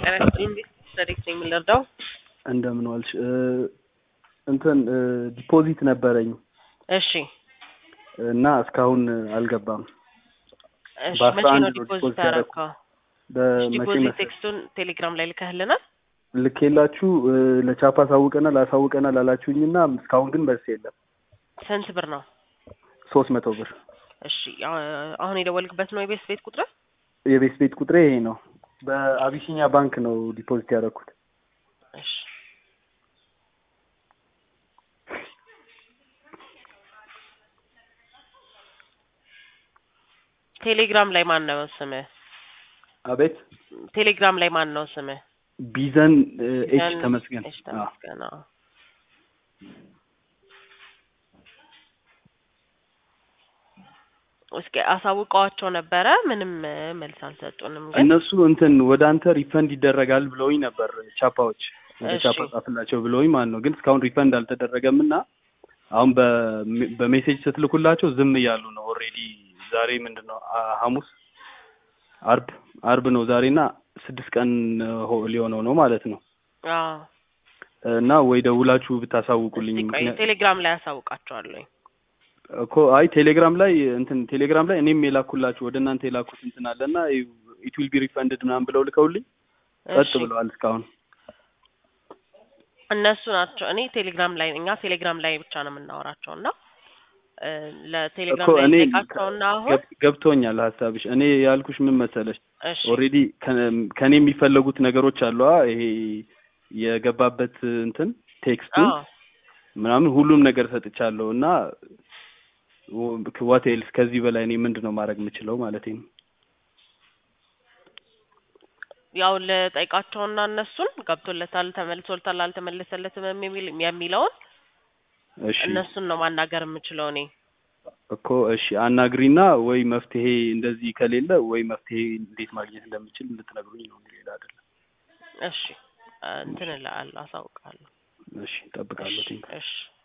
ጤና ይስጥልኝ። እንዴት ነኝ የምንረዳው? እንደምን ዋልሽ? እንትን ዲፖዚት ነበረኝ እሺ እና እስካሁን አልገባም። እሺ በአስራ መቼ አንድ ነው ነው ዲፖዚት ዲፖዚት ያደረግከው? በመቼ ዲፖዚት መሰለሽ? ቴክስቱን ቴሌግራም ላይ ልከህልናል? ልኬላችሁ ለቻፓ አሳውቀናል አሳውቀናል አላችሁኝና እስካሁን ግን መልስ የለም። ስንት ብር ነው? ሶስት መቶ ብር እሺ አ- አሁን የደወልክበት ነው የቤት ቤት ቁጥር? የቤት ቤት ቁጥሬ ይሄ ነው። በአቢሲኒያ ባንክ ነው ዲፖዚት ያደረኩት። እሺ ቴሌግራም ላይ ማን ነው ስምህ? አቤት ቴሌግራም ላይ ማን ነው ስምህ? ቢዘን ኤች ያን- ተመስገን እሺ አዎ። ተመስገን። አዎ። እስኪ አሳውቀዋቸው ነበረ። ምንም እ፣ መልስ አልሰጡንም። ግን እነሱ እንትን ወደ አንተ ሪፈንድ ይደረጋል ብለውኝ ነበር ቻፓዎች ወደ እሺ። ቻፓ ጻፍላቸው ብለውኝ ማለት ነው። ግን እስካሁን ሪፈንድ አልተደረገም እና አሁን በሜ- በሜሴጅ ስትልኩላቸው ዝም እያሉ ነው። ኦልሬዲ ዛሬ ምንድን ነው አ- ሐሙስ አርብ አርብ ነው ዛሬና ስድስት ቀን ሆ- ሊሆነው ነው ማለት ነው። አዎ እና ወይ ደውላችሁ ብታሳውቁልኝ እስኪ ቆይ ምክንያት ቴሌግራም ላይ አሳውቃቸዋለሁ። እኮ አይ ቴሌግራም ላይ እንትን ቴሌግራም ላይ እኔም የላኩላችሁ ወደ እናንተ የላኩት እንትን አለና ኢት ዊል ቢ ሪፈንድድ ምናምን ብለው ልከውልኝ ጸጥ እሺ ብለዋል እስካሁን። እነሱ ናቸው። እኔ ቴሌግራም ላይ እኛ ቴሌግራም ላይ ብቻ ነው የምናወራቸው እና እ፣ ለቴሌግራም እኮ ላይ እኔ ጠይቃቸውና አሁን ገብ- ገብቶኛል ሀሳብሽ። እኔ ያልኩሽ ምን መሰለሽ እሺ ኦልሬዲ ከኔ የሚፈለጉት ነገሮች አሉ። አ ይሄ የገባበት እንትን ቴክስቱ አዎ ምናምን ሁሉም ነገር ሰጥቻለሁ እና ዋት ኤልስ ከዚህ በላይ እኔ ምንድን ነው ማድረግ የምችለው ማለት ነው። ያው ልጠይቃቸውና እነሱን ገብቶለታል፣ ተመልሶለታል፣ አልተመለሰለትም የሚል የሚለውን እሺ እነሱን ነው ማናገር የምችለው እኔ። እኮ እሺ አናግሪና ወይ መፍትሄ እንደዚህ ከሌለ ወይ መፍትሄ እንዴት ማግኘት እንደምችል እንድትነግሩኝ ነው። እንግዲህ ሌላ አይደለም። እሺ እ፣ እንትን እልሃለሁ፣ አሳውቃለሁ። እሺ እጠብቃለሁ። ቴንክ እሺ